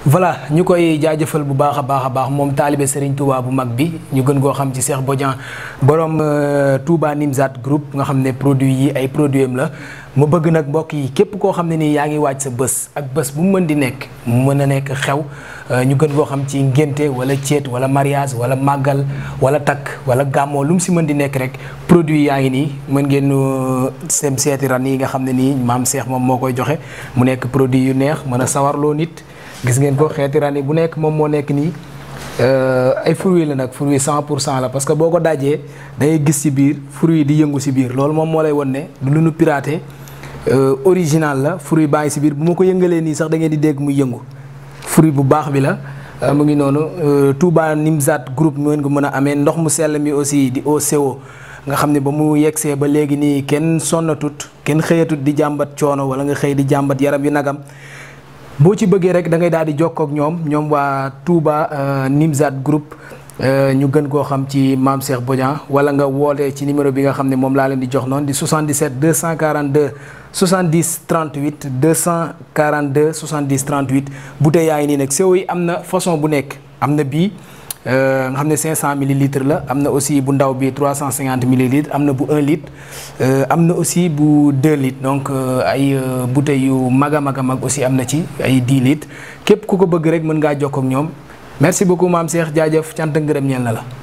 voilà ñu koy jaajëfal bu baax a baax a baax moom taalibe Serigne Touba bu mag bi ñu gën koo xam ci Cheikh Bodian borom Touba Nimzat groupe nga xam ne produit yi ay produit am la mu bëgg nag mbokk yi képp koo xam ne nii yaa ngi waaj sa bés ak bés bu mu mën di nekk mu mën a nekk xew ñu gën koo xam ci ngénte wala céet wala mariage wala màggal wala takk wala gàmmoo lu mu si mën di nekk rek produit yaa ngi nii mën ngeen sem seeti ran yi nga xam ne nii maam Cheikh moom moo koy joxe mu nekk produit yu neex mën a sawarloo nit gis ngeen ko xeeti ran yi bu nekk moom moo nekk nii ay fruits la nag fruits 100 pour cent la parce que boo ko dajee da ngay gis ci biir fruits di yëngu ci biir loolu moom moo lay won ne du lu nu piraté original la fruit baa ngi ci biir bu ma ko yëngalee nii sax da ngeen di dégg muy yëngu fruit bu baax bi la mu ngi noonu Touba Nimzat groupe mu ngeen ko mën a amee ndox mu sell mi aussi di OCO nga xam ne ba mu yegsee ba léegi nii kenn sonnatut kenn xëyatut di jàmbat coono wala nga xëy di jàmbat yaram yu nagam boo ci bëggee rek da ngay daal di jokkoo ak ñoom ñoom waa Touba Nimzat groupe ñu gën koo xam ci maam Cheikh Bodian wala nga woote ci numéro bi nga xam ne moom laa leen di jox noonu di 77 242 70 38 242 70 38 bouteille yaa ngi nii nag sew yi am na façon bu nekk am na bii nga xam ne 500 millilitres la am na aussi bu ndaw bi 350 millilitres am na bu 1 litre am na aussi bu 2 litres donc ay bouteilles yu mag a mag a mag aussi am na ci ay 10 litres képp ku ko bëgg rek mën ngaa jokkoo ak ñoom merci beaucoup maam Cheikh jaajëf cant ngërëm ñeel na la.